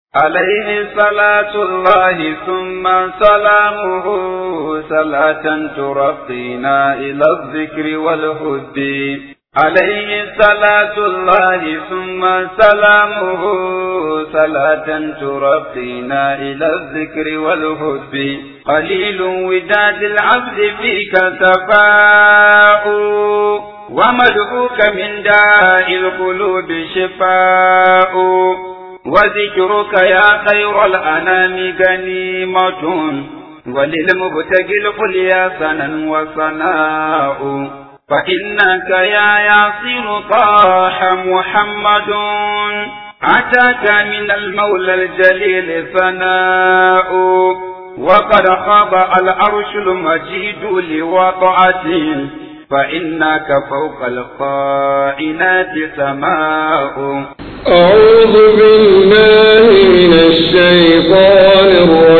عليه صلاة الله ثم سلامه صلاة ترقينا إلى الذكر والهد عليه صلاة الله ثم سلامه صلاة ترقينا إلى الذكر والهد قليل وداد العبد فيك تفاؤ ومدعوك من داء القلوب شفاء وذكرك يا خير الأنام غنيمة وللمبتغي القليا سنا وصناء فإنك يا ياسين طاح محمد أتاك من المولى الجليل ثناء وقد خاب العرش المجيد لوضعته فإنك فوق القائنات سماء أعوذ بالله من الشيطان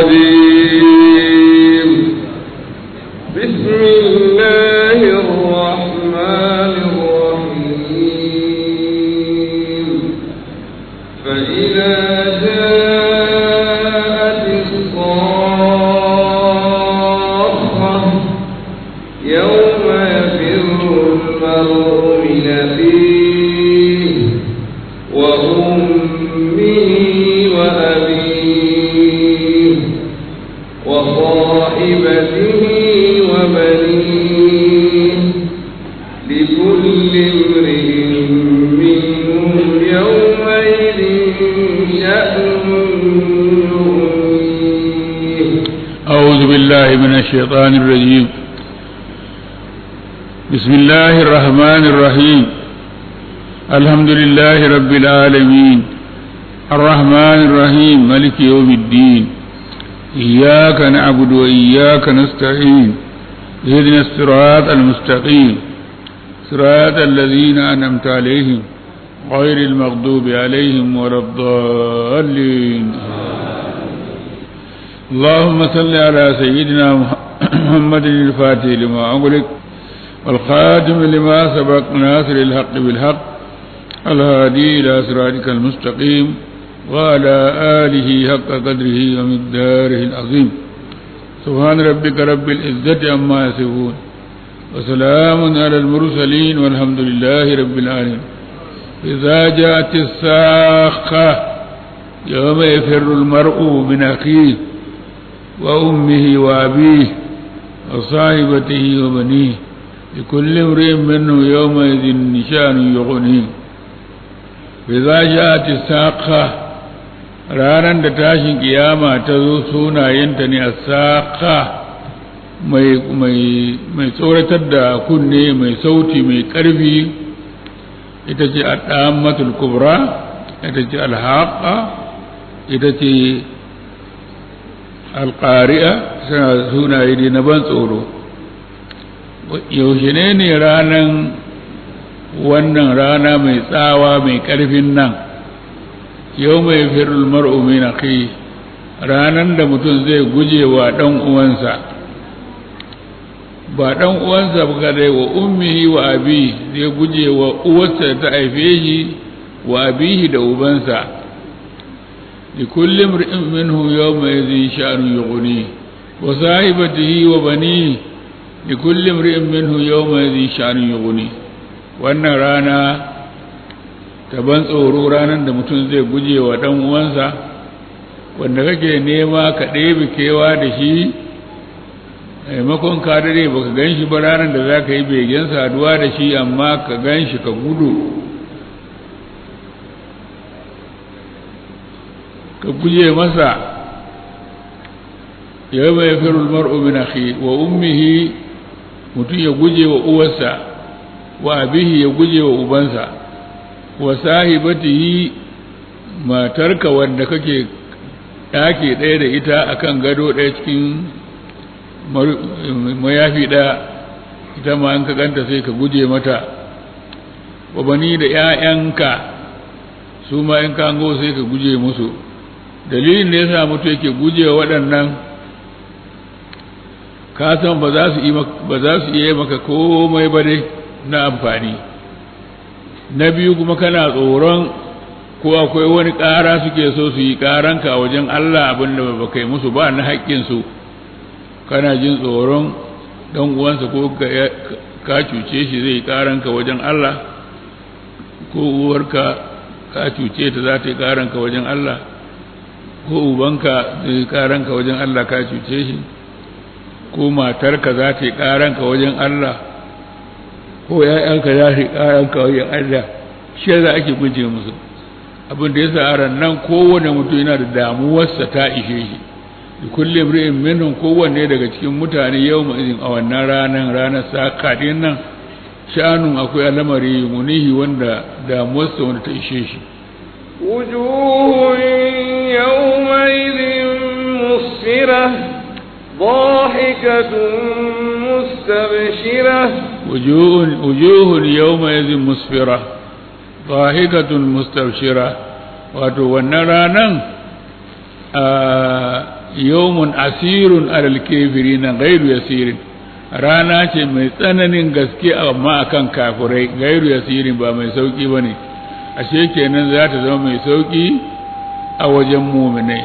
الرجيم بسم الله الرحمن الرحيم فإذا جاءت الصاخة يوم يفر المرء من أخيه وأمه وأبيه وصاحبته وبنيه لكل امرئ منهم يومئذ شأن يغنيه أعوذ بالله من الشيطان الرجيم بسم الله الرحمن الرحيم الحمد لله رب العالمين الرحمن الرحيم ملك يوم الدين إياك نعبد وإياك نستعين اهدنا الصراط المستقيم صراط الذين أنعمت عليهم غير المغضوب عليهم ولا الضالين اللهم صل على سيدنا محمد الفاتح لما أغلق والخاتم لما سبق ناصر الحق بالحق الهادي إلى صراطك المستقيم وعلى آله حق قدره ومقداره العظيم سبحان ربك رب العزة عما يصفون وسلام على المرسلين والحمد لله رب العالمين إذا جاءت الساخة يوم يفر المرء من أخيه وأمه وأبيه وصاحبته وبنيه لكل امرئ منه يومئذ نشان يغنيه إذا جاءت الساقة ranar da tashin kiyama ta zo sunayenta ne a saƙa mai tsoratar da kunne mai sauti mai ƙarfi ita ce a ɗamatul kubra ita ce alhaƙa ita ce alƙari'a suna sunaye ne na ban tsoro yaushe ne ne ranan wannan rana mai tsawa mai ƙarfin nan yau mai firul mar'u min akhi ranan da mutum zai guje wa ɗan uwansa ba ɗan uwansa ba kadai wa ummihi wa abi zai guje wa uwarsa ta haife shi wa abihi da ubansa لكل امرئ منه يومئذ شأن يغنيه وصاحبته وبنيه لكل امرئ منه يومئذ شأن يغنيه wannan rana ta ban tsoro ranar da mutum zai guje wa ɗan uwansa wanda kake nema ka ɗebe kewa da shi maimakon ka dare ba ka gan shi ba ranar da za ka yi begen saduwa da shi amma ka gan shi ka gudu ka guje masa yau mai firul mar'u min akhi wa ummihi mutum ya guje wa uwarsa wa abihi ya guje wa ubansa wa sahibatihi matarka wanda kake ɗaki ɗaya da ita akan gado ɗaya cikin mayafi ɗaya ita ma in ka ganta sai ka guje mata wa bani da ‘ya'yanka su ma in ka sai ka guje musu dalilin da ya sa mutu yake gujewa waɗannan ka san ba za su iya maka komai ba dai na amfani na biyu kuma kana tsoron ko akwai wani ƙara suke so su yi ƙaranka a wajen Allah abin da ba kai musu ba na haƙƙinsu kana jin tsoron ɗan uwansa ko ka cuce shi zai yi ƙaranka wajen Allah ko uwarka ka cuce ta za ta yi ƙaranka wajen Allah ko ubanka zai yi ƙaranka wajen Allah ka cuce shi ko matarka za ta yi ƙaranka wajen Allah ko ‘ya'yanka za su yi ƙaranka wajen Allah shi za ake guje musu abin da ya sa aran nan kowane mutum yana da damuwarsa ta ishe shi da kullum ri'in minhum kowanne daga cikin mutane yau izin a wannan ranar ranar sakaɗin nan sha'anun akwai alamari munihi wanda damuwarsa wanda ta ishe shi وجوه يومئذ مسفرة ضاحكة مستبشرة وجوه وجوه يومئذ مسفرة ضاحكة مستبشرة wato wannan ranan yawmun asirun alal na gairu yasirin rana ce mai tsananin gaske amma akan kafirai gairu yasirin ba mai sauki bane ashe kenan za ta zama mai sauki a wajen muminai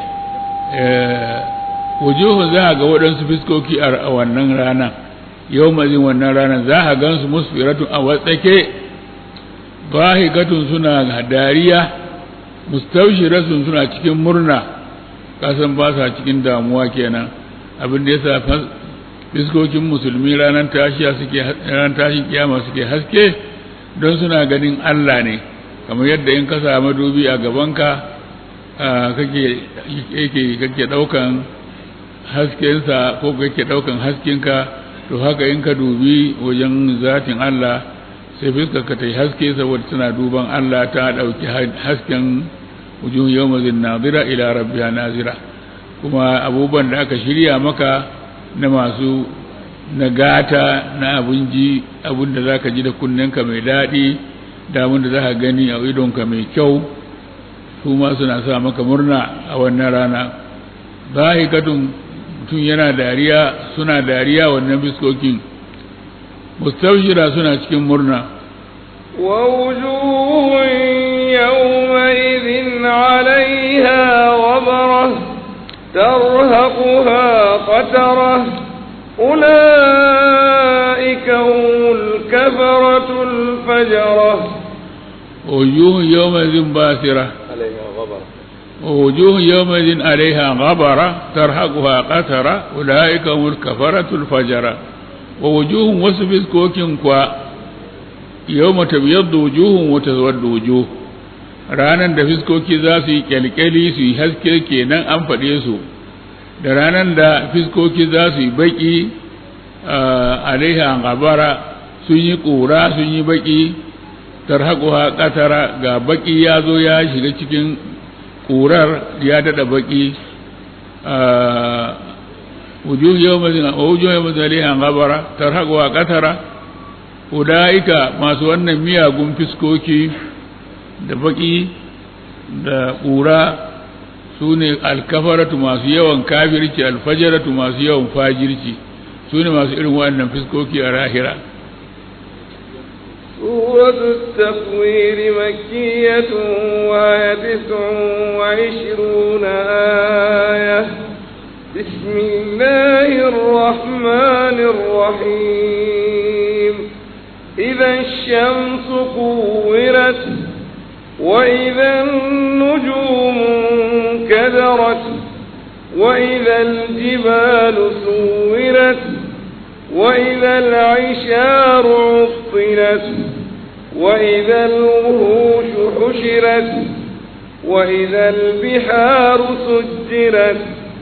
wujuhu za a ga waɗansu fiskoki a wannan rana yau mazin wannan ranar za a gansu musfiratun a watsake bahikatun suna dariya mustawshiratun suna cikin murna kasan ba sa cikin damuwa kenan abin da yasa fiskokin musulmi ranar tashiya suke ranar tashin kiyama suke haske don suna ganin Allah ne kamar yadda in ka samu dubi a gabanka kake kake kake daukan haskensa ko kake daukan haskenka to haka in ka dubi wajen zatin Allah sai fuskar ka ta yi haske saboda tana duban Allah ta dauki hasken wujuhun yawmazin nazira ila rabbiha nazira kuma abubuwan da aka shirya maka na masu nagata na abinji abin da zaka ji da kunnenka mai daɗi da abin da zaka gani a idonka mai kyau su ma suna sa maka murna a wannan rana bahikatun mutum yana dariya suna dariya wannan biskokin mustawshira suna cikin murna ووجوه يومئذ عليها غبرة ترهقها قترة أولئك هم الكفرة الفجرة وجوه يومئذ باسرة عليها غبرة ووجوه يومئذ عليها غبرة ترهقها قترة أولئك هم الكفرة الفجرة ووجوه وصف كوكين كوا يوم تبيض وجوه وتسود وجوه ranan da fiskoki za su yi kyalkyali su yi haske kenan an faɗe su da ranan da fiskoki za su yi baƙi alaiha gabara sun yi ƙura sun yi baƙi tarhaquha qatara ga baƙi ya zo ya shiga cikin ƙurar ya daɗa baƙi wujuh yawmin wujuh yawmin alaiha gabara tarhaquha qatara ulaika masu wannan miyagun fiskoki da baki da ƙura su ne alkafaratu masu yawan kafirci alfajaratu masu yawan fajirci su ne masu irin waɗannan fiskoki a rahira سورة التكوير مكية وهي تسع وعشرون آية بسم الله الرحمن الرحيم إذا الشمس كورت وإذا النجوم انكدرت وإذا الجبال سورت وإذا العشار عطلت وإذا الوحوش حشرت وإذا البحار سجرت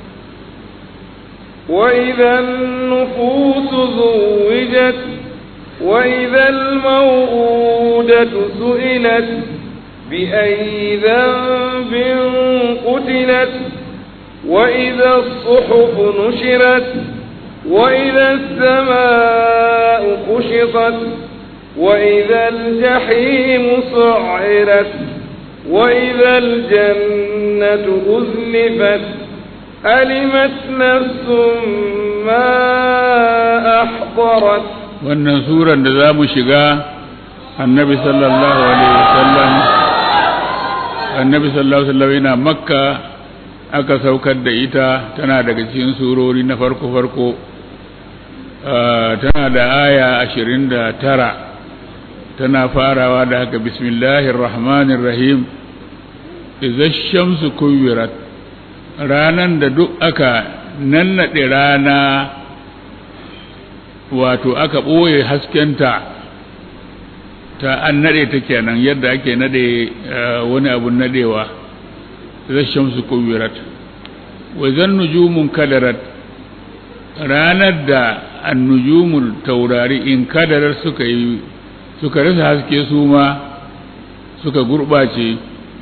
وإذا النفوس زوجت وإذا الموءودة سئلت بأي ذنب قتلت وإذا الصحف نشرت وإذا السماء كشطت وإذا الجحيم سعرت وإذا الجنة أزلفت علمت نفس ما أحضرت wannan suran da za mu shiga annabi sallallahu alaihi wasallam annabi sallallahu alaihi wasallam yana makka aka saukar da ita tana daga cikin surori na farko farko tana da aya ashirin da tara tana farawa da haka bismillahir rahmanir rahim idza shamsu kuwirat ranan da duk aka nannaɗe rana wato aka ɓoye haskenta ta an naɗe ta kenan yadda ake naɗe wani abun naɗewa idza shamsu kuwirat wa zan nujumun kadarat ranar da annujumul taurari in kadarar suka yi suka rasa haske su ma suka gurɓace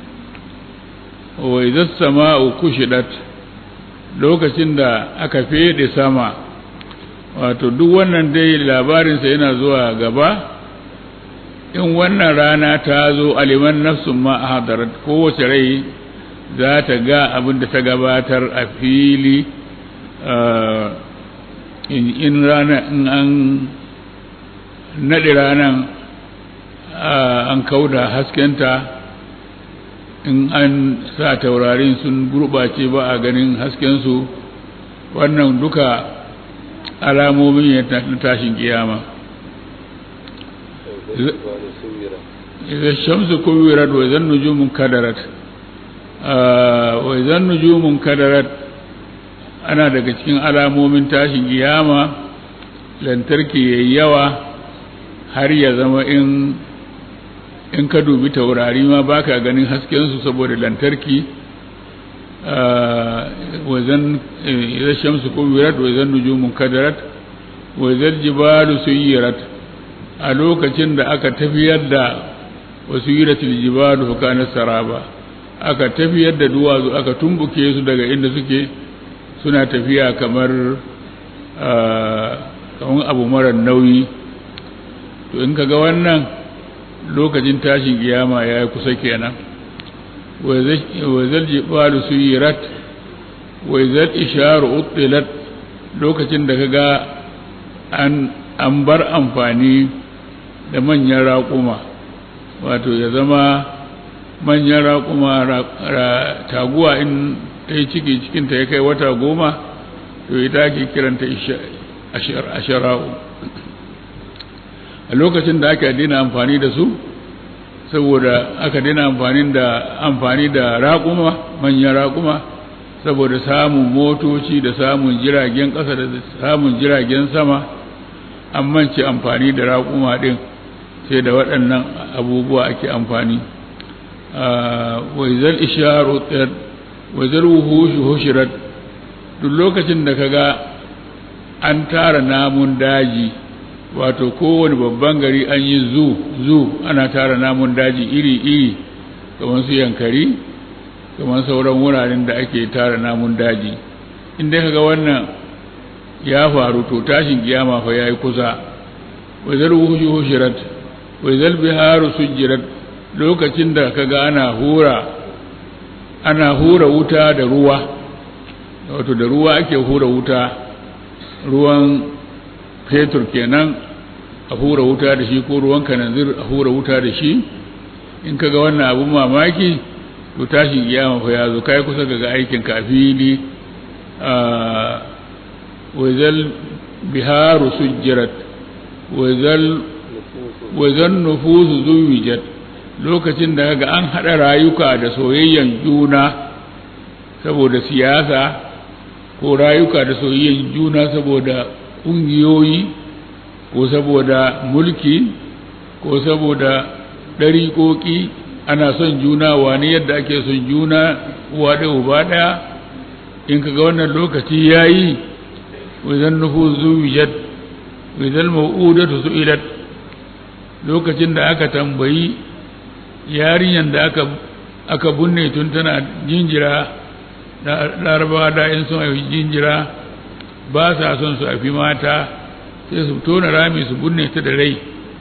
wa idza sama'u kushidat lokacin da aka fede sama wato duk wannan dai labarinsa yana zuwa gaba in wannan rana ta zo aliman nafsun ma a hadarat kowace rai za ta ga abin da ta gabatar a fili in rana in an naɗe ranan an kauda haskenta in an sa taurarin sun gurɓace ba a ganin haskensu wannan duka alamomin ya tashin kiyama idan shamsu kuwirat wa idan nujumun kadarat wa idan nujumun kadarat ana daga cikin alamomin tashin kiyama lantarki yayi yawa har ya zama in in ka dubi taurari ma baka ganin hasken su saboda lantarki wazan idan shamsu kuwirat wa idan nujumun kadarat wa idan jibalu suyirat a lokacin da aka tafiyar da wasu yiratul jibalu fa kana saraba aka tafiyar da duwatsu aka tumbuke su daga inda suke suna tafiya kamar kamar abu marar nauyi to in kaga wannan lokacin tashin kiyama ya yi kusa kenan wa zal jibalu suyirat wa zal isharu utilat lokacin da kaga an an bar amfani da manyan raƙuma wato ya zama manyan raƙuma taguwa in ta yi ciki cikinta ya kai wata goma to ita ake kiranta ashara'u a lokacin da aka dina amfani da su saboda aka dina amfani da amfani da raƙuma manyan raƙuma saboda samun motoci da samun jiragen ƙasa da samun jiragen sama an mance amfani da raƙuma ɗin sai da waɗannan abubuwa ake amfani waizal isharu tsayar waizal wuhushu hushirat duk lokacin da kaga an tara namun daji wato kowane babban gari an yi zu zu ana tara namun daji iri-iri kamar su yankari kamar sauran wuraren da ake tara namun daji inda kaga wannan ya faru to tashin kiyama fa yayi kusa waizal wuhushu hushirat waizal biharu sujjirat lokacin da kaga ana hura ana hura wuta da ruwa wato da ruwa ake hura wuta ruwan fetur kenan a hura wuta da shi ko ruwan kananzir a hura wuta da shi in kaga wannan abun mamaki to tashin kiyama fa ya zo kai kusa ga aikin kafili a waizal biharu sujjirat waizal wajen nufusu zuwijat lokacin da ga an haɗa rayuka da soyayyen juna saboda siyasa ko rayuka da soyayyen juna saboda ƙungiyoyi ko saboda mulki ko saboda ɗariƙoƙi ana son juna wani yadda ake son juna uwa da uba ɗaya in ka ga wannan lokaci ya yi wajen nufusu zuwijat wajen ma'udatu su'ilat lokacin da aka tambayi yarinyar da aka aka bunne tun tana jinjira larabawa da in sun haifi jinjira ba sa son su haifi mata sai su tona rami su bunne ta da rai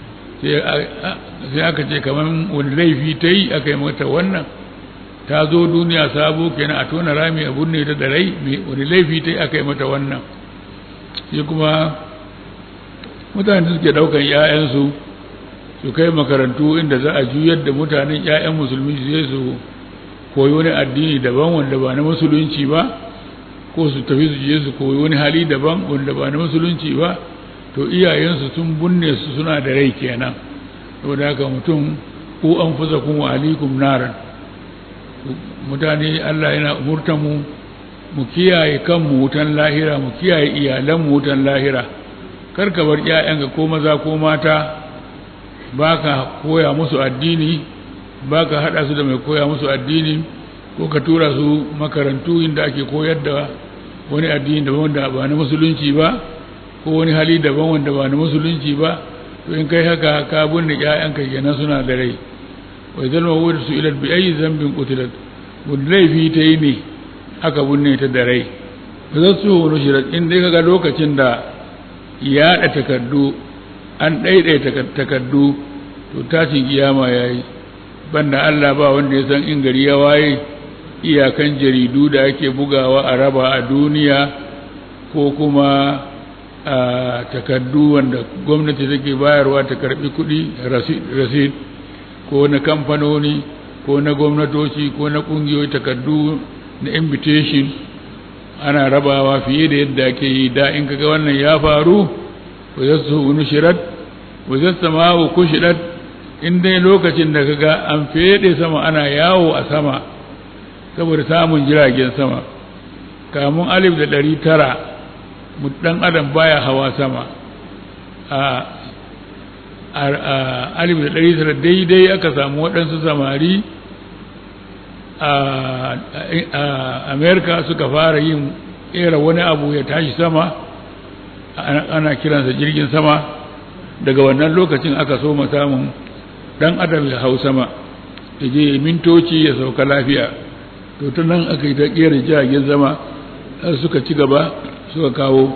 sai aka ce kamar wani laifi ta yi aka yi mata wannan ta zo duniya sabo kenan a tona rami a bunne ta da rai wani laifi ta yi aka yi mata wannan sai kuma mutane suke daukan 'ya'yansu su kai makarantu inda za a juyar da mutanen 'ya'yan musulmi su su koyi wani addini daban wanda ba na musulunci ba ko su tafi su je su koyi wani hali daban wanda ba na musulunci ba to iyayensu sun bunne su suna da rai kenan saboda haka mutum ko an fusa kun wa alikum naran mutane Allah yana umurta mu mu kiyaye kanmu wutan lahira mu kiyaye iyalanmu wutan lahira kar ka bar ƴaƴanka ko maza ko mata baka koya musu addini baka hada su da mai koya musu addini ko ka tura su makarantu inda ake koyar da wani addini daban wanda ba na musulunci ba ko wani hali daban wanda ba na musulunci ba to in kai haka ka binne ƴaƴanka kenan suna da rai wa idan ma wudu su ilat bi ayi zambin qutilat wanda laifi ta yi ne aka binne ta da rai ba za su wani shirat in dai kaga lokacin da yaɗa takardu an ɗaiɗaita takardu to tashin kiyama ya yi banda Allah ba wanda ya san in gari ya waye iyakan jaridu da ake bugawa a raba a duniya ko kuma a takardu wanda gwamnati take bayarwa ta karbi kuɗi rasid ko na kamfanoni ko na gwamnatoci ko na ƙungiyoyi takardu na invitation ana rabawa fiye da yadda ake yi da in kaga wannan ya faru wa zasu nushirat wa zassama'u kushidat in dai lokacin da kaga an fede sama ana yawo a sama saboda samun jiragen sama kamun alif da ɗari tara dan adam baya hawa sama a alif da ɗari tara daidai aka samu waɗansu samari a amerika suka fara yin ƙera wani abu ya tashi sama ana kiransa jirgin sama daga wannan lokacin aka so samun dan adam ya hau sama ya je mintoci ya sauka lafiya to ta nan aka yi ta ƙera jiragen sama suka ci gaba suka kawo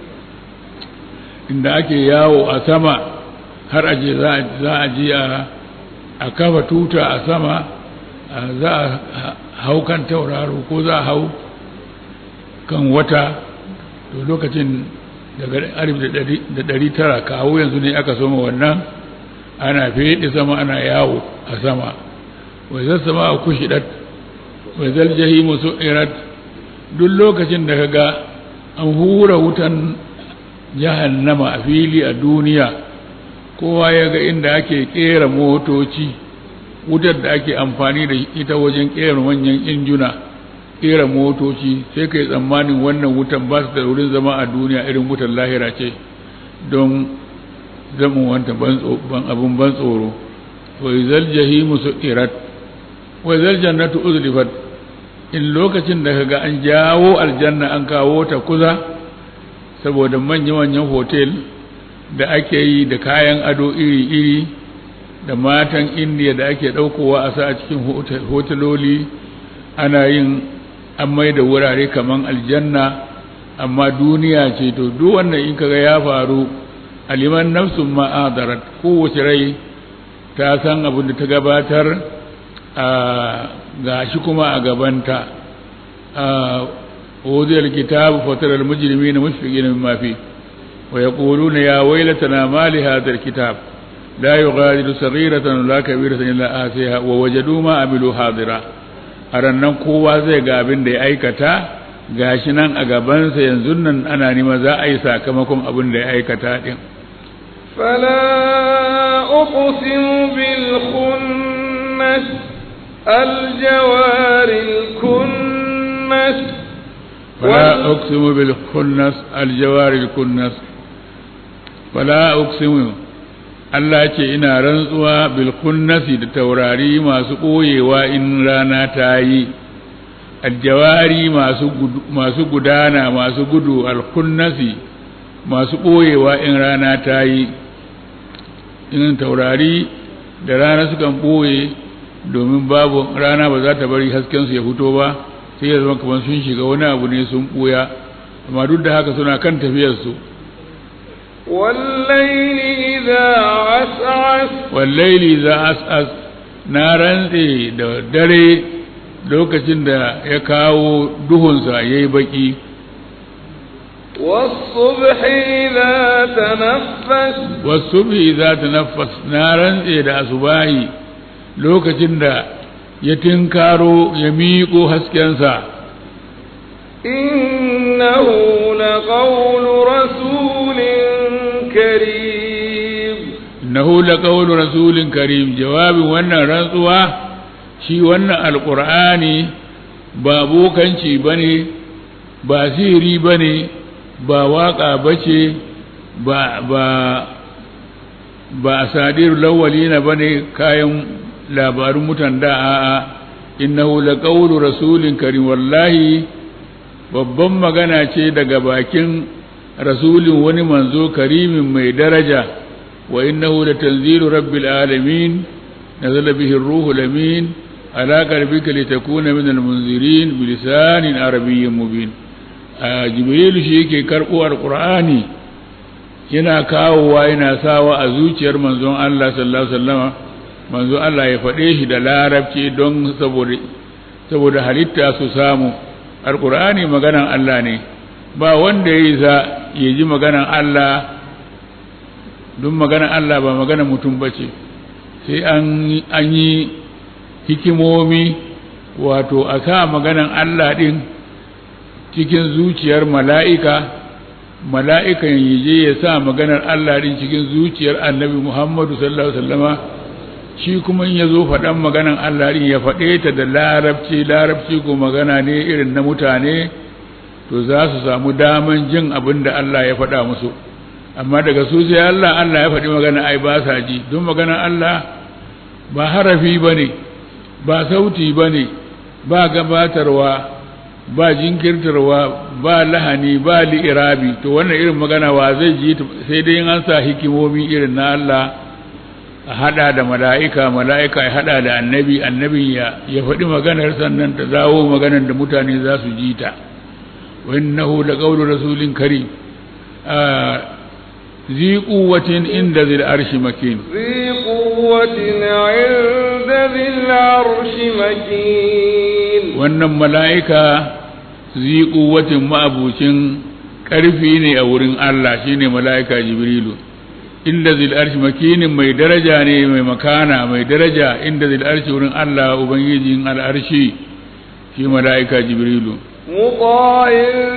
inda ake yawo a sama har aje za a je a kafa tuta a sama za a hau kan tauraro ko za a hau kan wata to lokacin daga alif da ɗari tara kawo yanzu ne aka soma wannan ana feɗe sama ana yawo a sama wai zai sama a kushidat wai zal jahimu su'irat duk lokacin da kaga an hura wutan jahannama a fili a duniya kowa ya ga inda ake kera motoci wutar da ake amfani da ita wajen kera manyan injuna kera motoci sai kai tsammanin wannan wutan ba su da wurin zama a duniya irin wutar lahira ce don zama wanta ban abin ban tsoro wa izal jahimu su'irat wa izal jannatu uzlifat in lokacin da kaga an jawo aljanna an kawo ta kuza saboda manya-manyan hotel da ake yi da kayan ado iri-iri da matan indiya da ake ɗaukowa a sa a cikin hoteloli ana yin an mai da wurare kaman aljanna amma duniya ce to duk wannan in kaga ya faru aliman nafsun ma'adarat kowace rai ta san abin da ta gabatar a gashi kuma a gabanta ووضع الكتاب فترى المجرمين مشفقين مما فيه ويقولون يا ويلتنا ما لهذا الكتاب لا يغادر صغيرة ولا كبيرة إلا آتيها ووجدوا ما عملوا حاضرا arannan kowa zai ga abin da ya aikata gashi nan a gabansa yanzu nan ana nima za a yi sakamakon abin da ya aikata din fala uqsimu bil khunnas al jawaril kunnas فلا أقسم بالخنس الجوار الكنس فلا أقسم Allah ce ina rantsuwa bil kunnasi da taurari masu ɓoyewa in rana ta yi aljawari masu gudana masu gudu alkunnasi masu ɓoyewa in rana ta yi in taurari da rana sukan ɓoye domin babu rana ba za ta bari haskensu ya fito ba sai ya zama kamar sun shiga wani abu ne sun ɓuya amma duk da haka suna kan tafiyarsu wallaili idza as'as wallaili idza as'as na rantse da dare lokacin da ya kawo duhunsa yayi baki والصبح إذا تنفس والصبح إذا تنفس نارا إذا أصباحي lokacin da ya tinkaro ya miƙo haskensa إنه لقول رسول كريم innahu laqawlu rasulin karim jawabin wannan rantsuwa shi wannan alqur'ani ba bokanci bane ba sihiri bane ba waka bace ba ba ba asadirul awwalina bane kayan labarun mutan da a'a innahu laqawlu rasulin karim wallahi babban magana ce daga bakin rasulin wani manzo karimin mai daraja wa innahu latanzilu rabbil alamin nazala bihi ar-ruhu lamin ala qalbika litakuna min al-munzirin bilisanin arabiyyin mubin jibril shi yake karbo alqur'ani yana kawowa yana sawa a zuciyar manzon Allah sallallahu alaihi wasallama manzon Allah ya faɗe shi da larabci don saboda saboda halitta su samu alqur'ani maganan Allah ne ba wanda ya yi za ya ji maganan Allah don maganan Allah ba maganan mutum ba ce sai an yi hikimomi wato a sa maganan Allah ɗin cikin zuciyar mala'ika mala'ikan yaje ya sa maganar Allah ɗin cikin zuciyar annabi Muhammadu sallallahu Alaihi wasallama shi kuma in ya zo faɗan maganan Allah ɗin ya faɗe ta da larabci larabci ko magana ne irin na mutane to za su samu daman jin abin da Allah ya faɗa musu amma daga su sai Allah Allah ya faɗi magana ai ba sa ji don magana Allah ba harafi ba ne ba sauti ba ne ba gabatarwa ba jinkirtarwa ba lahani ba li'irabi to wannan irin magana wa zai ji sai dai an sa hikimomi irin na Allah a hada da mala'ika mala'ika ya hada da annabi annabi ya ya faɗi maganar sannan ta zawo maganar da mutane za su ji ta وإنه لقول رسول كريم آه ذي قوة عند ذي العرش مكين ذي قوة عند ذي العرش مكين wannan mala'ika zi kuwatin ma'abucin ƙarfi ne a wurin Allah shine mala'ika Jibrilu inda zil arshi makinin mai daraja ne mai makana mai daraja inda zil arshi wurin Allah ubangijin al'arshi shi mala'ika Jibrilu مطاع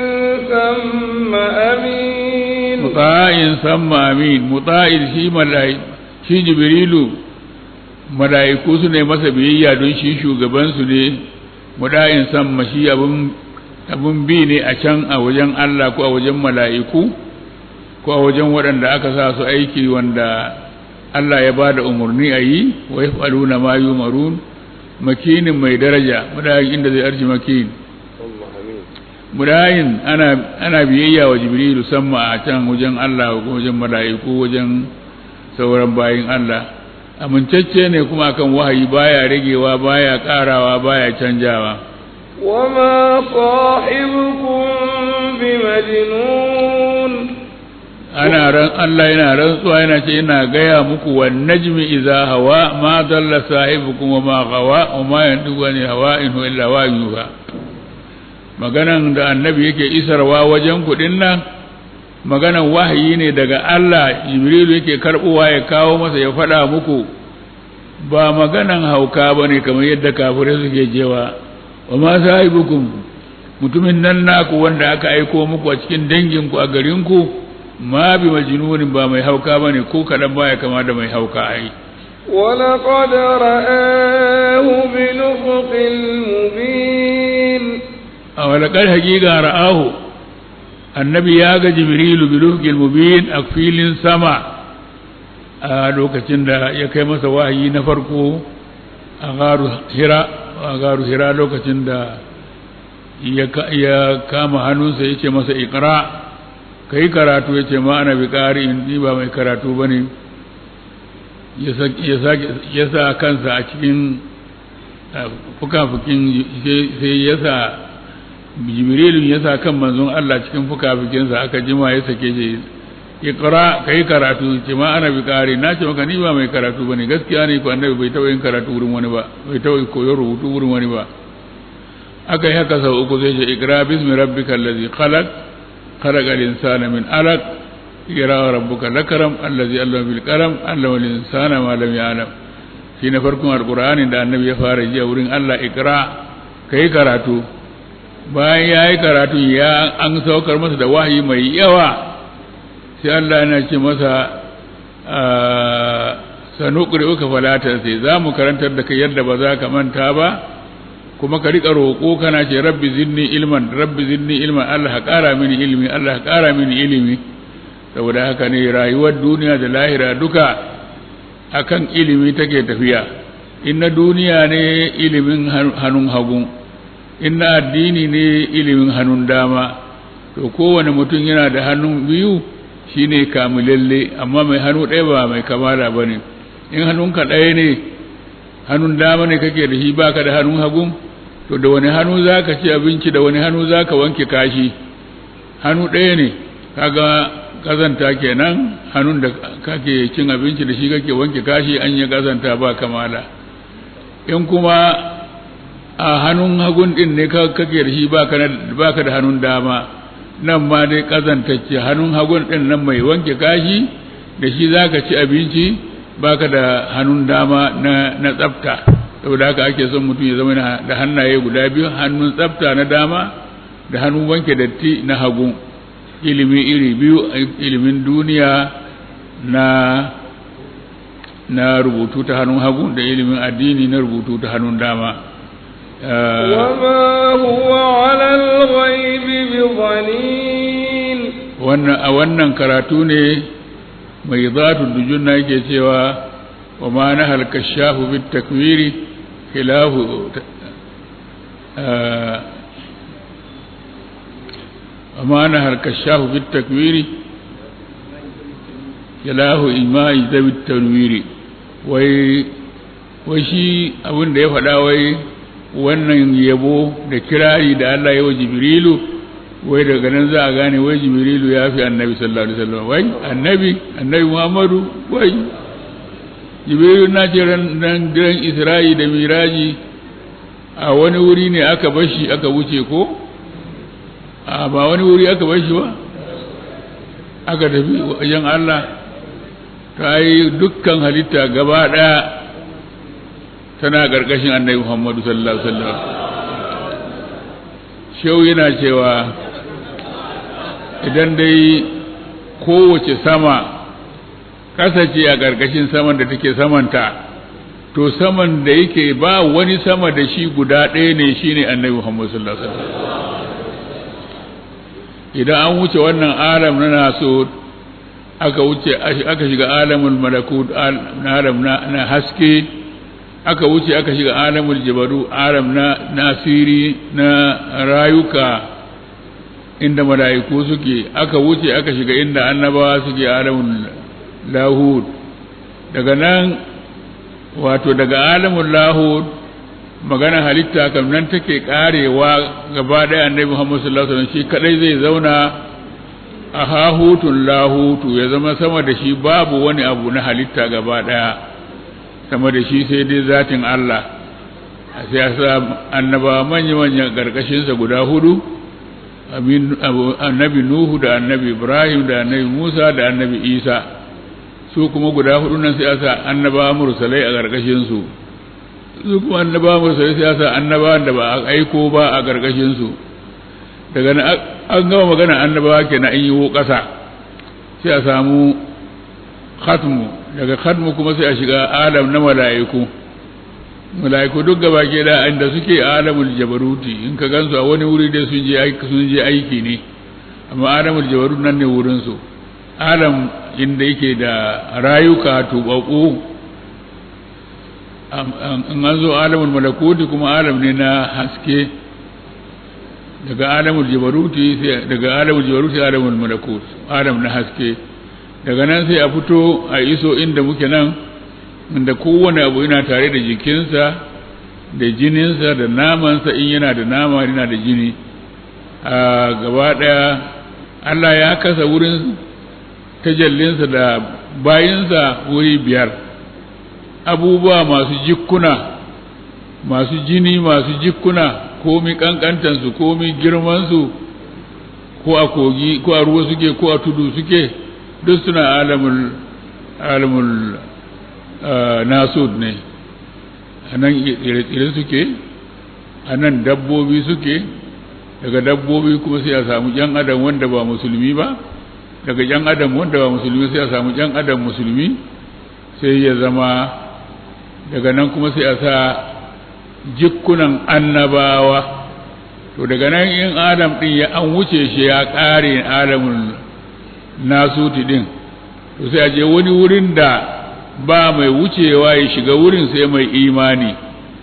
ثم أمين muta'in samma amin muta'in shi malai shi jibrilu malaiku su ne masa biyayya don shi shugaban su ne muta'in samma shi abun abun bi ne a can a wajen Allah ko a wajen malaiku ko a wajen waɗanda aka sa su aiki wanda Allah ya bada umarni a yi wa yaf'aluna ma yumarun makinin mai daraja muta'in inda zai arshi makin murayin ana ana biyayya wa jibrilu samma a can wajen Allah ko wajen mala'iku wajen sauran bayin Allah amincacce ne kuma akan wahayi baya ragewa baya karawa baya canjawa وما صاحبكم بمجنون ana ran Allah yana rantsuwa yana ce ina gaya muku wan najmi idza hawa ma dalla sahibukum wa ma gawa wa ma yandugu ni hawa in huwa illa wahyuha maganan da annabi yake isarwa wajen kuɗin nan maganan wahayi ne daga Allah jibrilu yake karɓowa ya kawo masa ya faɗa muku ba maganan hauka ba ne kamar yadda kafirai suke jewa wa ma sahibukum mutumin nan naku wanda aka aiko muku a cikin danginku a garinku ma bi majnunin ba mai hauka ba ne ko kaɗan baya kama da mai hauka ai ولقد رآه بنفق المبين a walakar hakika ra'ahu annabi ya ga jibrilu bilufgil mubin a filin sama a lokacin da ya kai masa wahayi na farko a garu hira a garu hira lokacin da ya kama hannunsa ya ce masa ikra ka yi karatu ya ce ma ana bi ƙari in ba mai karatu ba ne ya sa kansa a cikin fuka-fukin sai ya sa jibrilun ya sa kan manzon Allah cikin fuka-fukinsa aka jima ya sake shi iqra kai karatu ce ma ana bi kare na ce maka ni ba mai karatu bane gaskiya ne ko annabi bai taɓa yin karatu wurin wani ba bai taɓa koyon rubutu wurin wani ba aka yi haka sau uku zai ce iqra bismi rabbika allazi khalaq khalaqal insana min alaq iqra rabbuka lakaram allazi allama bil qalam allama al insana ma lam ya'lam shi na farkon alkur'ani da annabi ya fara ji a wurin Allah ikra kai karatu bayan ya yi karatu ya an saukar masa da wahayi mai yawa sai Allah yana ce masa sanu ƙuri'uka falatar sai za mu karantar da kai yadda ba za ka manta ba kuma ka riƙa roƙo kana ce rabbi zinni ilman rabbi zinni ilman Allah ka ƙara mini ilimi Allah ka ƙara mini ilimi saboda haka ne rayuwar duniya da lahira duka akan ilimi take tafiya in na duniya ne ilimin hannun hagu in na addini ne ilimin hannun dama to kowane mutum yana da hannun biyu shine kamilalle amma mai hannu ɗaya ba mai kamala ba ne in hannunka ɗaya ne hannun dama ne kake da shi baka da hannun hagu to da wani hannu za ka ci abinci da wani hannu za ka wanke kashi hannu ɗaya ne kaga kazanta kenan hannun da kake cin abinci da shi kake wanke kashi an yi kazanta ba kamala in kuma a hannun hagun din ne kake da shi baka da hannun dama nan ma dai kazantacce hannun hagun din nan mai wanke kashi da shi zaka ci abinci baka da hannun dama na na tsafta saboda haka ake son mutum ya zama da hannaye guda biyu hannun tsafta na dama da hannun wanke datti na hagu ilimi iri biyu ilimin duniya na na rubutu ta hannun hagu da ilimin addini na rubutu ta hannun dama وما هو على الغيب بضنين wannan a wannan karatu ne mai zatu dujunna yake cewa wa ma na halka shafu bit takwiri khilahu wa ma na halka shafu bit takwiri khilahu imai zabit tanwiri wai wai shi abin da ya faɗa wai wannan yabo da kirari da Allah ya wa Jibrilu wai daga nan za a gane wai Jibrilu ya fi annabi sallallahu alaihi wasallam wai annabi annabi Muhammadu wai Jibrilu na ce ran ran Isra'i da Miraji a wani wuri ne aka bashi aka wuce ko a ba wani wuri aka bashi ba aka tafi wajen Allah ta yi dukkan halitta gaba ɗaya tana ƙarƙashin annabi Muhammadu sallallahu alaihi wasallam shehu yana cewa idan dai kowace sama kasace a ƙarƙashin saman da take samanta to saman da yake ba wani sama da shi guda ɗaya ne shine annabi Muhammadu sallallahu alaihi wasallam idan an wuce wannan alam na naso aka wuce aka shiga alamul malakut alam na haske aka wuce aka shiga alamul jabaru alam na nasiri na rayuka inda mala'iku suke aka wuce aka shiga inda annabawa suke alamul lahud daga nan wato daga alamul lahud magana halitta kam nan take karewa gaba ɗaya annabi Muhammad sallallahu alaihi wasallam shi kadai zai zauna a hahutun lahutu ya zama sama da shi babu wani abu na halitta gaba ɗaya sama da shi sai dai zatin Allah a sai sa annaba manya-manya ƙarƙashinsa guda hudu annabi Nuhu da annabi Ibrahim da annabi Musa da annabi Isa su kuma guda hudu nan sai sa annaba mursalai a ƙarƙashinsu su kuma annaba mursalai sai sa annaba da ba a aiko ba a ƙarƙashinsu daga nan an gama magana annabawa kenan an yi ƙasa sai a samu khatmu daga khatmu kuma sai a shiga alam na mala'iku mala'iku duk gaba ke da inda suke alamul jabaruti in ka gansu a wani wuri dai sun je aiki sun je aiki ne amma alamul jabarut nan ne wurin su alam inda yake da rayuka tubaku in an zo alamul malakuti kuma alam ne na haske daga alamul jabaruti sai daga alamul jabaruti alamul malakut alam na haske daga nan sai a fito a iso inda muke nan inda kowane abu yana tare da jikinsa da jininsa da namansa in yana da nama yana da jini a gaba ɗaya Allah ya kasa wurin tajallinsa da bayinsa wuri biyar abubuwa masu jikkuna masu jini masu jikkuna komi kankantansu komi girmansu ko a kogi ko a ruwa suke ko a tudu suke duk suna alamul alamul nasud ne a nan tsire-tsire suke a nan dabbobi suke daga dabbobi kuma sai a samu jan adam wanda ba musulmi ba daga jan adam wanda ba musulmi sai a samu jan adam musulmi sai ya zama daga nan kuma sai a sa jikunan annabawa to daga nan in adam din ya an wuce shi ya ƙare adamun nasuti din to sai a je wani wurin da ba mai wucewa ya shiga wurin sai mai imani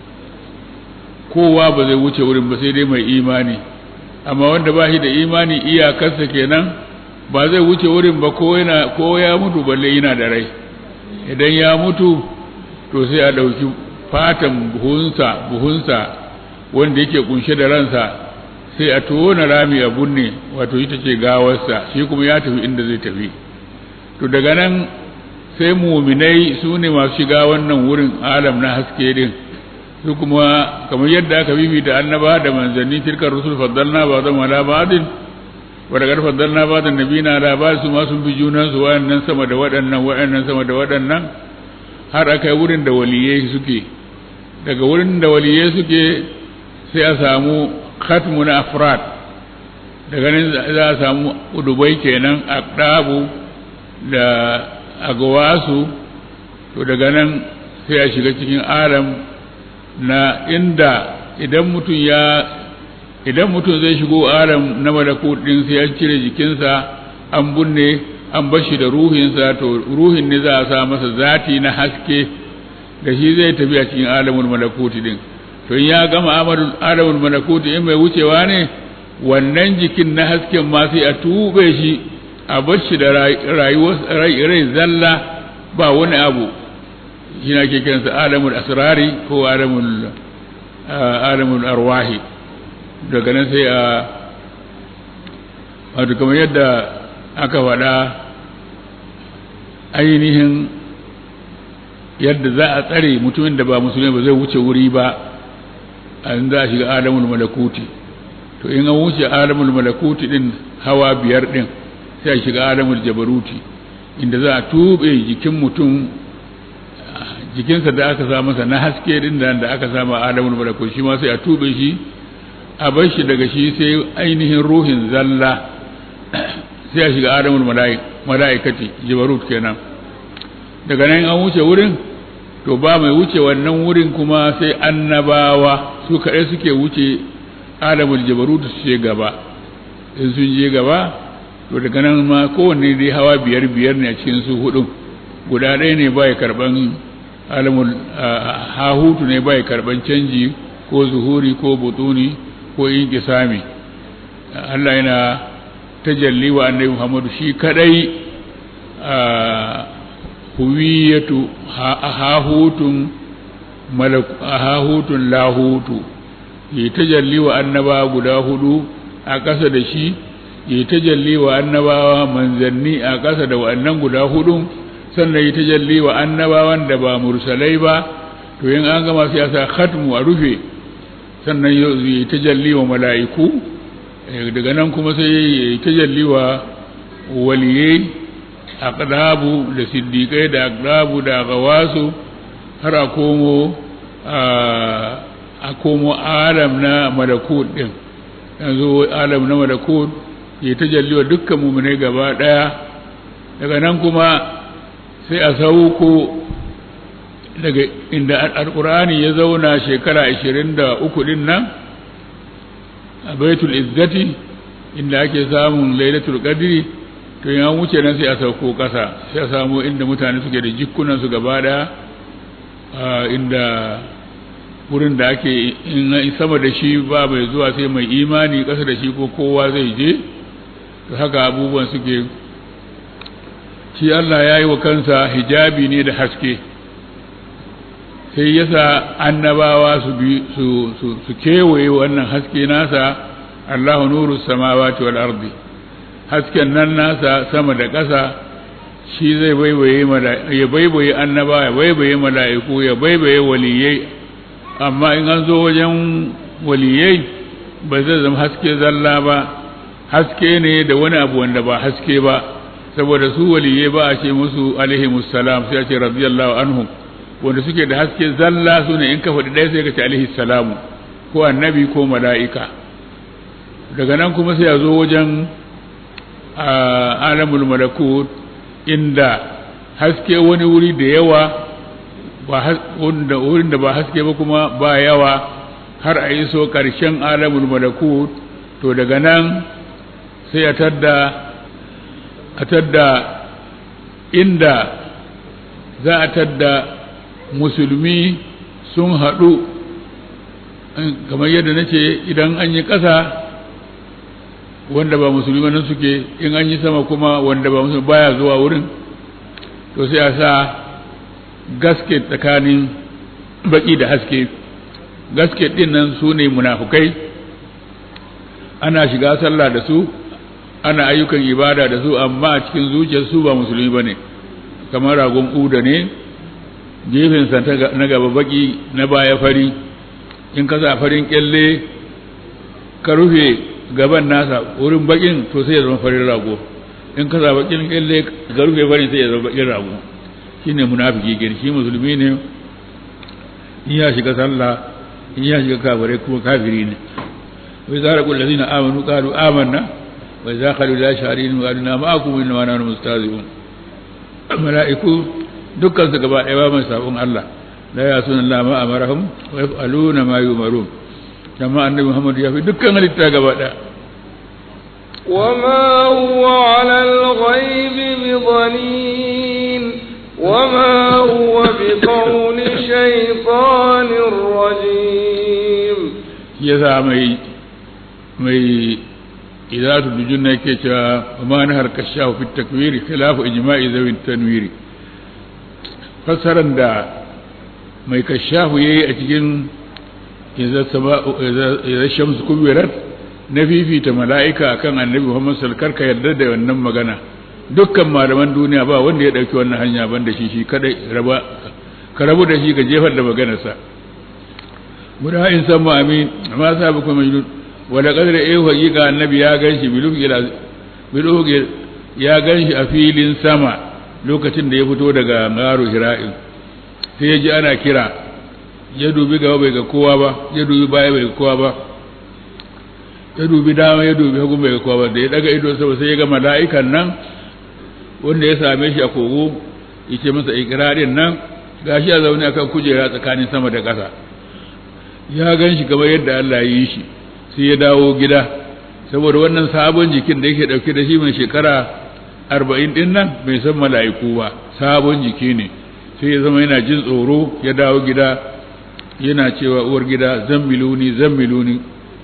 kowa ba zai wuce wurin ba sai dai mai imani amma wanda ba shi da imani iyakarsa kenan ba zai wuce wurin ba ko yana ko ya mutu balle yana da rai idan ya mutu to sai a ɗauki fatan buhunsa buhunsa wanda yake kunshe da ransa sai a tona rami a bunne wato ita ce gawarsa shi kuma ya tafi inda zai tafi to daga nan sai muminai su ne masu shiga wannan wurin alam na haske din su kuma kamar yadda aka bibita annaba da manzanni tilkar rusul faddalna ba zama ala ba'din wa daga faddalna ba da nabina ala ba'd su ma sun bi junan su wayannan sama da waɗannan wayannan sama da waɗannan har aka yi wurin da waliyai suke daga wurin da waliyai suke sai a samu khatmu na afrad daga nan za a samu udubai kenan aqdabu da agawasu to daga nan sai a shiga cikin alam na inda idan mutum ya idan mutum zai shigo alam na malakut din sai an cire jikinsa an bunne an bashi da ruhinsa to ruhin ne za a sa masa zati na haske da shi zai tafi a cikin alamul malakuti din to in ya gama alamul malakuti in mai wucewa ne wannan jikin na hasken ma sai a tube shi a bar shi da rayuwar rai zalla ba wani abu shi na ke kiransa alamul asrari ko alamul alamul arwahi daga nan sai a wato kamar yadda aka faɗa ainihin yadda za a tsare mutumin da ba musulmi ba zai wuce wuri ba an za a shiga alamul malakuti to in an wuce alamul malakuti din hawa biyar din sai a shiga alamul jabaruti inda za a tube jikin mutum jikinsa da aka sa masa na haske din da da aka sama alamul malakuti shi ma sai a tube shi a bar shi daga shi sai ainihin ruhin zalla sai a shiga alamul mala'ikati jabarut kenan daga nan an wuce wurin to ba mai wuce wannan wurin kuma sai annabawa su kaɗai suke wuce alamul jabarut su ce gaba in sun je gaba to daga nan ma kowanne dai hawa biyar biyar ne a cikin su hudun guda ɗaya ne bai karban alamul hahutu ne bai karban canji ko zuhuri ko butuni ko inqisami Allah yana tajalli wa annabi Muhammadu shi kadai huwiyatu hahutun hahutun lahutu yi tajalli wa annaba guda hudu a ƙasa da shi yi tajalli wa annabawa manzanni a ƙasa da wa'annan guda hudu sannan yi tajalli wa annabawan da ba mursalai ba to yin an gama sai sa khatmu a rufe sannan yi tajalli wa mala'iku daga nan kuma sai yi tajalli wa waliyai aqdabu da siddiqai da aqdabu da gawasu har a komo a komo alam na malakut din yanzu alam na malakut ya tajalliwa dukkan mu'minai gaba daya daga nan kuma sai a sauko daga inda alqur'ani ya zauna shekara 23 din nan a baitul izzati inda ake samun lailatul qadri to ya wuce nan sai a sauko ƙasa sai a samu inda mutane suke da jikunan su gaba daya inda wurin da ake in sama da shi ba mai zuwa sai mai imani ƙasa da shi ko kowa zai je to haka abubuwan suke shi Allah ya yi wa kansa hijabi ne da haske sai yasa annabawa su bi su su kewaye wannan haske nasa Allahu nuru samawati wal ardi hasken nan nasa sama da ƙasa shi zai baibaye ya baibaye annaba ya baibaye mala'iku ya baibaye waliyai amma in an zo wajen waliyai ba zai zama haske zalla ba haske ne da wani abu wanda ba haske ba saboda su waliyai ba a ce musu alaihi musallam sai a ce radiyallahu anhu wanda suke da haske zalla su ne in ka faɗi ɗaya sai ka ce alaihi salamu ko annabi ko mala'ika daga nan kuma sai a zo wajen alamul malakut inda haske wani wuri da yawa wurin da ba haske ba kuma ba yawa har a yi so ƙarshen alamul malakut to daga nan sai a tadda a tadda inda za a tadda musulmi sun haɗu kamar yadda na ce idan an yi ƙasa wanda ba musulmi nan suke in an yi sama kuma wanda ba musulmi baya zuwa wurin to sai a sa gasket tsakanin baki da haske gasket din nan su ne munafukai ana shiga sallah da su ana ayyukan ibada da su amma a cikin zuciyar su ba musulmi ba ne kamar ragon uda ne gefensa na gaba baki na baya fari in ka sa farin kyalle ka rufe gaban nasa wurin bakin to sai ya zama farin rago in ka sa bakin kyalle ka rufe farin sai ya zama bakin rago shine munafiki gani shi musulmi ne in ya shiga sallah in ya shiga kafirai kuma kafiri ne wai zara kullu ladina amanu qalu amanna wa idza qalu la sharin wa adna ma'akum inna ma nahnu mustahzi'un mala'iku dukkan su gaba ɗaya ba mai sabon Allah la yasuna Allah ma amarahum wa yaf'aluna ma yumarun kama annabi Muhammad ya fi dukkan halitta gaba ɗaya وما هو على الغيب بضنين وما هو بقول شيطان رجيم يذا مي مي إذا تدجن كيتا وما نهر كشاف في التكوير خلاف إجماع ذوي التنوير fassaran da mai kashafu ya yi a cikin idan shamsu kubirar na fifita mala'ika akan annabi Muhammad salkar ka yarda da wannan magana dukkan malaman duniya ba wanda ya ɗauki wannan hanya ban da shi shi kadai raba ka rabu da shi ka jefar da maganarsa guda in san mu amin amma sa ba kuma majnun wala qadra eh haqiqa annabi ya ganshi bilu ya ganshi a filin sama lokacin da ya fito daga ngaro hira'in sai ya ji ana kira ya dubi gaba bai ga kowa ba ya dubi baya bai ga kowa ba ya dubi dama ya dubi hagu bai ga kowa ba da ya daga ido sama sai ya ga mala'ikan nan wanda ya same shi a kogo yace masa ikirarin nan gashi a zaune akan kujera tsakanin sama da ƙasa ya gan shi kamar yadda Allah ya yi shi sai ya dawo gida saboda wannan sabon jikin da yake dauke da shi mai shekara arba'in din nan bai san mala'iku ba sabon jiki ne sai ya zama yana jin tsoro ya dawo gida yana cewa uwar gida zan miluni zan miluni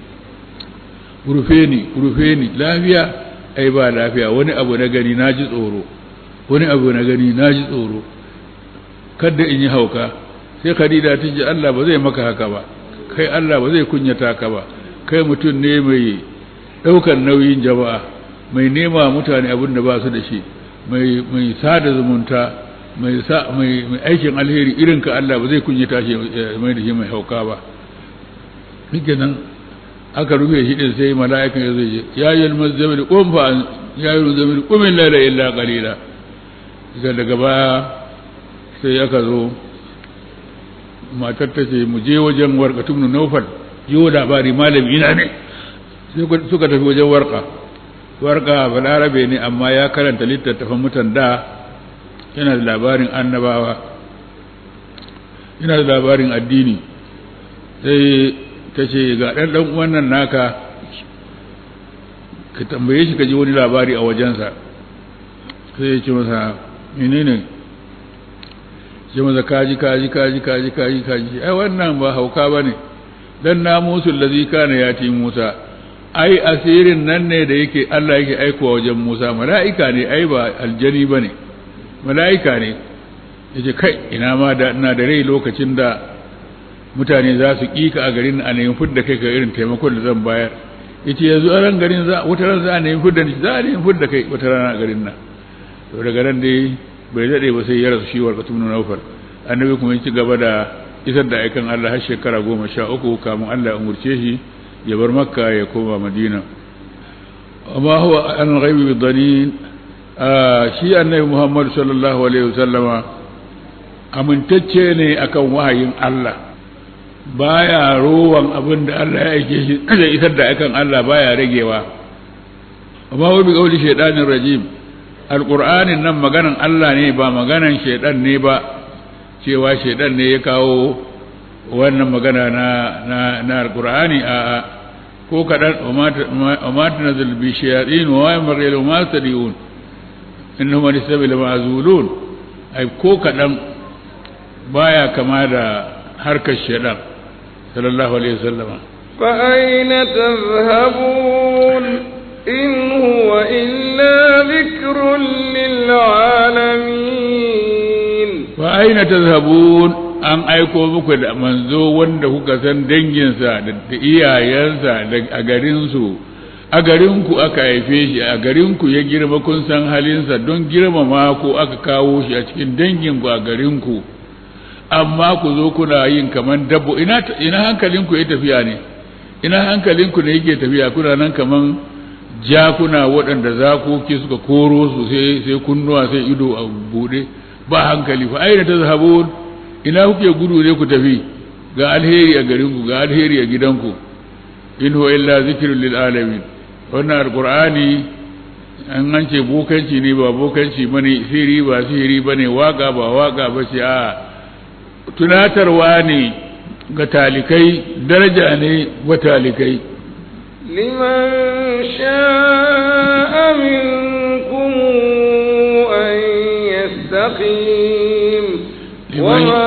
rufe ni rufe ni lafiya ai ba lafiya wani abu na gani na ji tsoro wani abu na gani na ji tsoro kadda in yi hauka sai khadija ta ji Allah ba zai maka haka ba kai Allah ba zai kunyata ka ba kai mutum ne mai ɗaukar nauyin jama'a mai nema mutane abin da ba su da shi mai sada zumunta mai aikin alheri irin ka Allah ba zai kunyata shi mai da shi mai hauka ba duk nan aka rufe shi din sai mala'ikan ya zai ya yi almazzamil qum fa ya yi almazzamil qum illa la illa qalila daga daga baya sai aka zo matar ta ce mu je wajen warqatun nawfal yiwo labari malami ina ne sai suka tafi wajen warqa warqa balarabe ne amma ya karanta littattafan mutan da yana da labarin annabawa yana da labarin addini sai ta ce ga ɗan ɗan wannan naka ka tambaye shi ka ji wani labari a wajensa sai ya ce masa menene ce masa kaji kaji kaji kaji kaji kaji ai wannan ba hauka ba ne dan na musu lazi kana ya ti musa ai asirin nan ne da yake Allah yake aikowa wajen musa mala'ika ne ai ba aljani ba ne mala'ika ne yace kai ina ma da ina da rai lokacin da mutane za su kika a garin a nemi fudda kai ka irin taimakon da zan bayar yace yanzu a ran garin za wata ran za a nemi fudda za a nemi fudda kai wata rana a garin nan to daga nan dai bai dade ba sai ya rasu shi warqatu ibn nawfal annabi kuma ya ci gaba da isar da aikan Allah har shekara goma sha uku kamun Allah ya umurce shi ya bar makka ya koma madina amma huwa an ghaibi bi dhanin shi annabi muhammad sallallahu alaihi wasallama amintacce ne akan wahayin Allah baya rowan abin da Allah ya aike shi da isar da akan Allah baya ragewa amma wani kauli shaidanin rajim alqur'anin nan maganan Allah ne ba maganan shaidan ne ba cewa shaidan ne ya kawo wannan magana na na na alqur'ani a a ko kadan wa ma tanzil bi shayatin wa yamri lahu ma tadiun innahum lisabil ma'zulun ai ko kadan baya kama da harkar shaidan sallallahu alaihi wasallam fa aina tadhhabun in huwa illa dhikrun lil alamin fa aina tadhhabun an aiko muku da manzo wanda kuka san danginsa da iyayensa a garinsu a garinku aka haife shi a garinku ya girma kun san halinsa don girmama ko aka kawo shi a cikin danginku a garinku amma ku zo kuna yin kaman dabbo ina ina hankalinku ya tafiya ne ina hankalinku ne yake tafiya kuna nan kaman jakuna waɗanda zakoki suka koro su sai sai kunnuwa sai ido a bude ba hankali fa aina tazhabun ina kuke gudu ne ku tafi ga alheri a garinku ga alheri a gidanku in huwa illa zikrun lil alamin wannan alqur'ani an an ce bokanci ne ba bokanci bane sihiri ba sihiri bane waka ba waka ba ce a tunatarwa ne ga talikai daraja ne wa talikai liman sha'a minkum an yastaqim وما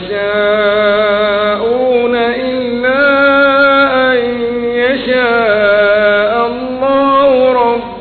تشاءون إلا أن يشاء الله رب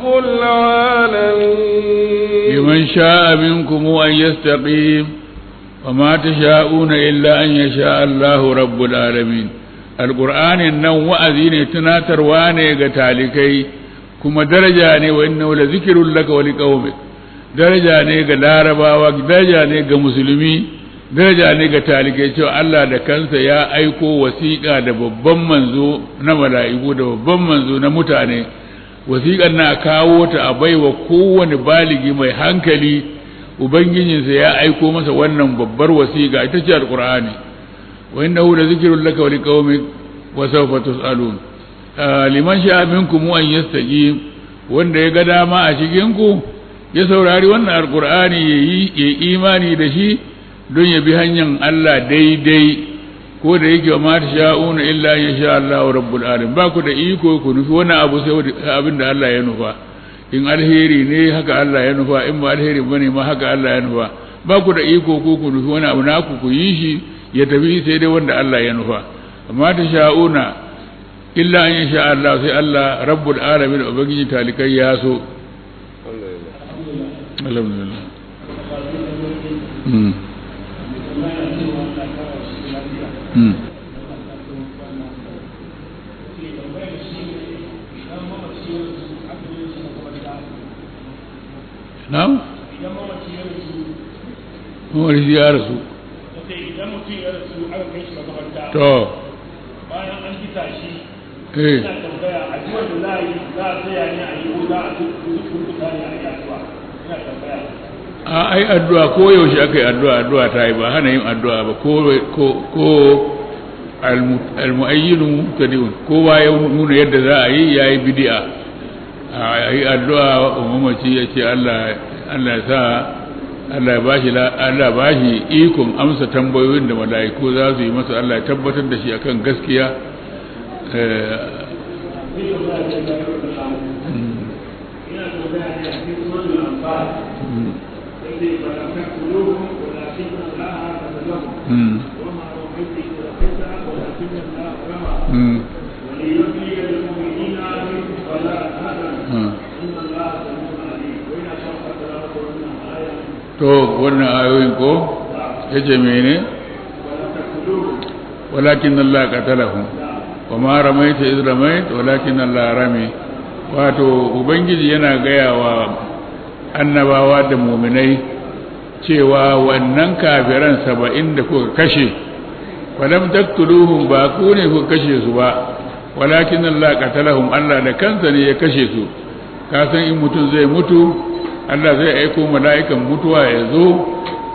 العالمين لمن شاء منكم أن يستقيم وما تشاءون إلا أن يشاء الله رب العالمين القرآن النوم وأذين تناتر واني قتالكي كما درجاني وإنه لذكر لك ولقومك daraja ne ga larabawa daraja ne ga musulmi daraja ne ga talikai cewa Allah da kansa ya aiko wasiƙa da babban manzo na mala'iku da babban manzo na mutane wasiƙar na kawo ta a baiwa kowane baligi mai hankali ubangijinsa ya aiko masa wannan babbar wasiƙa ita ce alqur'ani wa innahu la zikrun laka wa liqaumik wa sawfa tus'alun liman sha'a minkum an yastaqim wanda ya ga dama a cikin ku ya saurari wannan alkur'ani ya yi imani da shi don ya bi hanyar Allah daidai ko da yake wa mata sha'una illa ya sha Allah wa rabbul alim ba ku da iko ku nufi wani abu sai abin da Allah ya nufa in alheri ne haka Allah ya nufa in ba alheri bane ma haka Allah ya nufa ba ku da iko ko ku nufi wani abu naku ku yi shi ya tafi sai dai wanda Allah ya nufa amma ta sha'una illa an ya sha Allah sai Allah rabbul alamin ubangiji talikai ya so alhamdulillah mm. mm. na'am mamaci ya rasu idan mutum ya rasu aka kai shi makabarta to bayan an gita shi eh ina tambaya addu'ar da za a yi za a tsaya ne a yi ko za a turkuta ne a yi addu'a ina tambaya a ai addu'a ko yaushe aka yi addu'a addu'a ta yi ba hana yin addu'a ba ko ko ko almu'ayyinu mubtadi'un kowa ya nuna yadda za a yi yayi bid'a a yi addu'a wa mamaci ya ce Allah Allah ya sa Allah ya bashi Allah bashi ikon amsa tambayoyin da mala'iku za su yi masa Allah ya tabbatar da shi akan gaskiya ina tambaya ne a cikin sunan al-anfal sai ba la takuluhum walakin Allah tazallahu وما رميت إذ رميت ولكن الله رمى وليبلي المؤمنين منه فلا تهزن إن الله سميع عليم وإن أشرت كلامك وإن آية to wannan ayoyin ko yace mene ولا تقتلوهم walakin Allah qatalahum wa ma ramaita iz ramait walakin Allah rami wato ubangiji yana gaya wa annabawa da muminai cewa wannan kafiran saba'in da kuka kashe walam taktuluhum ba ku ne kuka kashe su ba walakin Allah qatalahum Allah da kansa ne ya kashe su ka san in mutum zai mutu Allah zai aiko mala'ikan mutuwa ya zo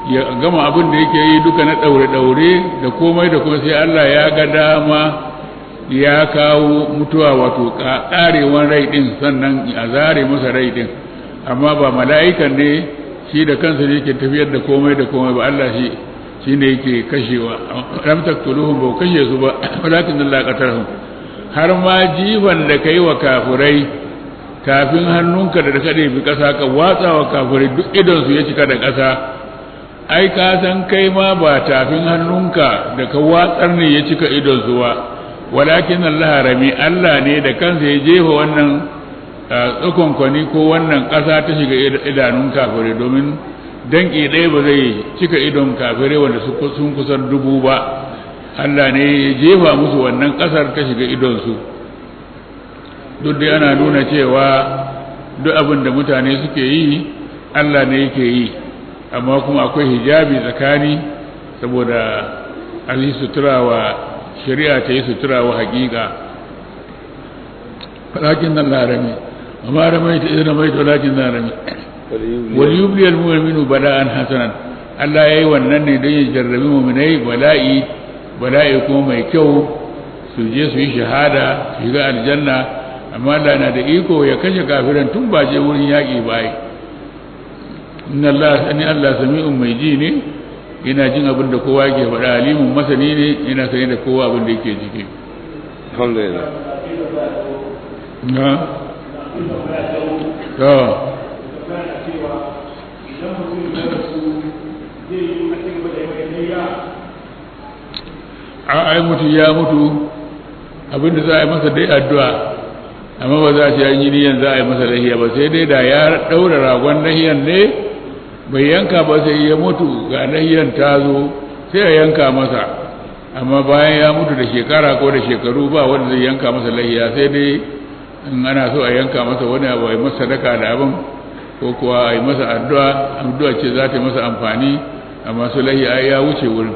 ya gama abin da yake yi duka na ɗaure-ɗaure da komai da kuma sai Allah ya ga dama ya kawo mutuwa wato ƙarewan rai ɗin sannan a zare masa rai ɗin amma ba mala'ikan ne shi da kansa ne yake tafiyar da komai da komai ba Allah shi shi ne yake kashewa lam taqtuluhum ba kashe su ba walakin Allah qatarhum har ma jifan da kai wa kafirai kafin hannunka da ka bi ƙasa ka watsa wa kafirai duk idon su ya cika da ƙasa ai ka san kai ma ba tafin hannunka da ka watsar ne ya cika idon su ba walakin Allah rami Allah ne da kansa ya jefa wannan tsakonkwani ko wannan ƙasa ta shiga idanun kafirai domin danki ɗaya ba zai cika idon kafirai wanda sun kusan dubu ba Allah ne ya jefa musu wannan ƙasar ta shiga idonsu duk dai ana nuna cewa duk abin da mutane suke yi Allah ne yake yi amma kuma akwai hijabi tsakani saboda a yi sutura wa shari'a ta yi sutura wa hakika falakin nan larami amma ramai ta idan ramai ta lakin nan rami wal yubli al mu'minu bala'an hasanan Allah yayi wannan ne don ya jarrabi mu'minai bala'i bala'i kuma mai kyau su je su yi shahada su shiga aljanna amma Allah na da iko ya kashe kafiran tun ba je wurin yaƙi ba inna Allah sani Allah sami'un mai ji ne yana jin abin da kowa ke faɗa alimun masani ne yana sani da kowa abin da yake ciki alhamdulillah na to a ai mutu ya mutu abin da za a yi masa dai addu'a amma ba za a ce an yi niyan za a yi masa lahiya ba sai dai da ya ɗaura ragon lahiyan ne bai yanka ba sai ya mutu ga lahiyan ta zo sai a yanka masa amma bayan ya mutu da shekara ko da shekaru ba wanda zai yanka masa lahiya sai dai in ana so a yanka masa wani abu a yi masa sadaka da abin ko kuwa a yi masa addu'a addu'a ce za ta yi masa amfani amma su lahiya ya wuce wurin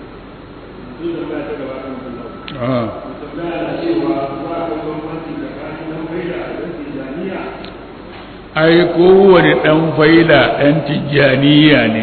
ai kowane ɗan faila ɗan tijjaniya ne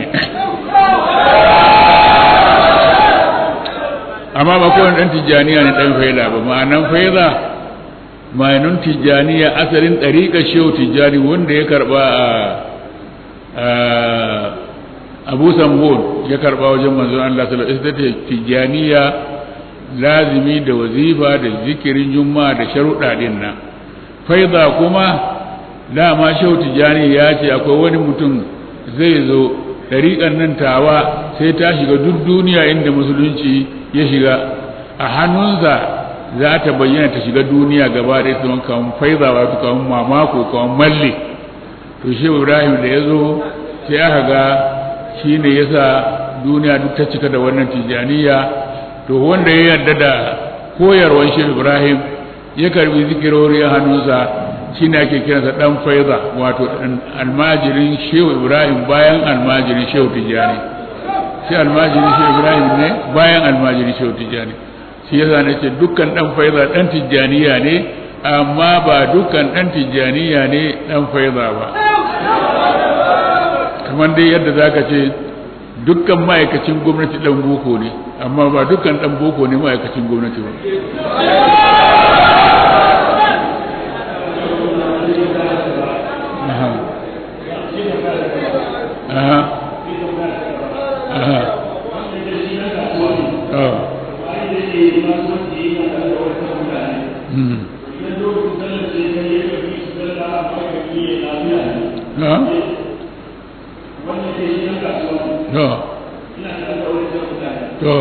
amma ba kowane ɗan tijjaniya ne ɗan faila ba ma'anan faila ma'anin tijjaniya asalin ɗariƙa shehu tijjani wanda ya karɓa a abu sambon ya karɓa wajen manzon Allah sallallahu alaihi wasallam tijjaniya lazimi da wazifa da zikirin juma'a da sharuɗa ɗin nan faida kuma dama shehu tijjani ya ce akwai wani mutum zai zo ɗariƙan nan tawa sai ta shiga duk duniya inda musulunci ya shiga a hannunsa za ta bayyana ta shiga duniya gaba da ita kawan faiza wato kawan mamako kawan malle to shehu ibrahim da ya zo sai aka ga shi ne ya sa duniya duk ta cika da wannan tijjaniya to wanda ya yarda da koyarwar shehu ibrahim ya karbi zikirori a hannunsa shi ne ake kiransa dan faiza wato almajirin shehu ibrahim bayan almajirin shehu tijjani shi almajirin shehu ibrahim ne bayan almajirin shehu tijjani shi yasa na ce dukkan dan faiza dan tijjaniya ne amma ba dukkan dan tijjaniya ne dan faiza ba kamar dai yadda zaka ce dukkan ma'aikacin gwamnati dan boko ne amma ba dukkan dan boko ne ma'aikacin gwamnati ba aha aha oh hmm na to to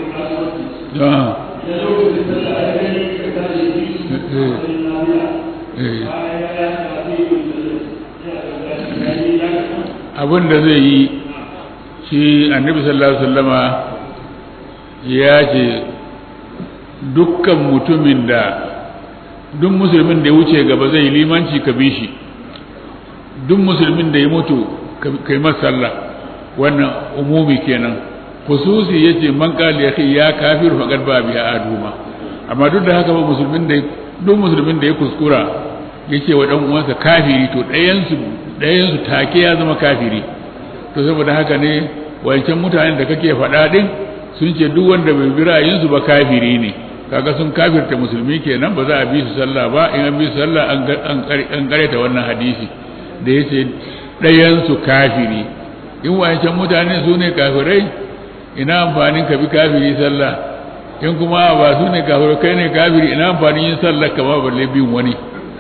abin da zai yi shi annabi sallallahu alaihi wasallama ya ce dukkan mutumin da duk musulmin da ya wuce gaba zai yi limanci ka bi shi duk musulmin da ya mutu ka yi sallah wannan umumi kenan khususi yace man qala ya ya kafir faqad ba biya aduma amma duk da haka ba musulmin da duk musulmin da ya kuskura yake wa dan uwansa kafiri to ɗayan su ɗayan su take ya zama kafiri to saboda haka ne wancan mutanen da kake faɗa din sun ce duk wanda bai bi ra'ayinsu ba kafiri ne kaga sun kafirta musulmi kenan ba za a bi su sallah ba in an bi su sallah an kareta wannan hadisi da ya ce ɗayansu kafiri in wancan mutane su ne kafirai ina amfanin ka bi kafiri sallah in kuma ba su ne kafirai kai ne kafiri ina amfanin yin sallah kama balle bin wani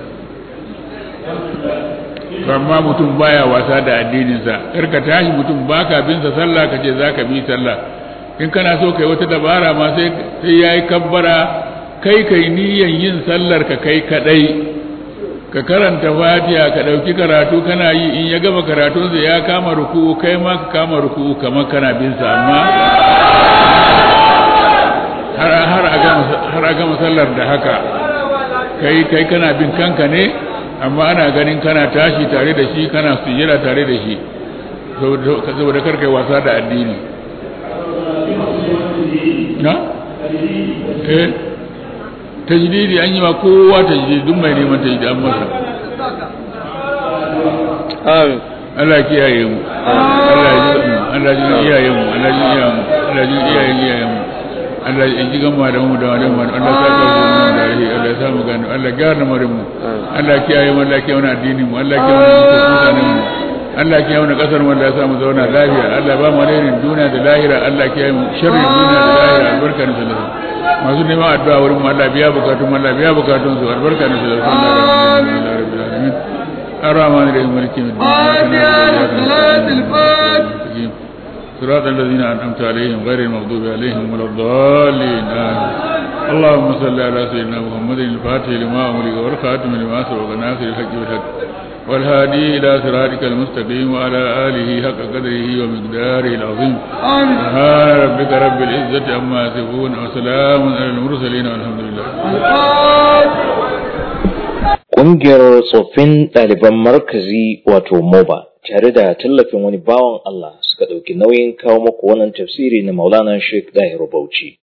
amma mutum baya wasa da addininsa kar ka tashi mutum baka bin sa sallah ka ce zaka bi sallah in kana so kai wata dabara ma sai sai yayi kabbara kai kai niyyar yin sallar ka kai kadai ka karanta fatiha ka dauki karatu kana yi in ya gama karatun sa ya kama ruku'u kai ma ka kama ruku'u kamar kana bin sa amma har har a gama har a gama sallar da haka kai kai kana bin kanka ne amma ana ganin kana tashi tare da shi kana sujjada tare da shi saboda karkai wasa da addini na? eh tajdidi an yi ma kowa tajdidi duk mai neman tajdidi an masa amin Allah kiyaye mu Allah ya ji mu Allah ya ji iyayen mu Allah ya ji iyayen mu Allah ya ji iyayen iyayen mu Allah ya ji gama da mu da wani mu Allah ya saka mu da rahi Allah ya sa mu gano Allah ya gyara lamarin mu Allah ya kiyaye mu Allah ya kiyaye mu addinin mu Allah ya kiyaye mu mutanen mu Allah ya kiyaye mu kasar mu Allah ya sa mu zauna lafiya Allah ya ba mu alherin duniya da lahira Allah ya kiyaye mu sharrin duniya da lahira albarka ne sallallahu masu neman addu'a wurin mu Allah biya bukatun Allah biya bukatun su albarka ne sallallahu alaihi wasallam الرحمن الرحيم مالك يوم الدين صلاة الفاتح صراط الذين أنعمت عليهم غير المغضوب عليهم ولا الضالين آمين اللهم صل على سيدنا محمد الفاتح لما أمرك والخاتم لما سبق ناصر الحق بالحق والهادي إلى صراطك المستقيم وعلى آله حق قدره ومقداره العظيم آمين سبحان ربك رب العزة عما يصفون وسلام على المرسلين والحمد لله Ƙungiyar tsoffin ɗaliban markazi wato MOBA tare da tallafin wani bawan Allah suka ɗauki nauyin kawo muku wannan tafsiri na Maulana Sheikh Dahiru Bauchi.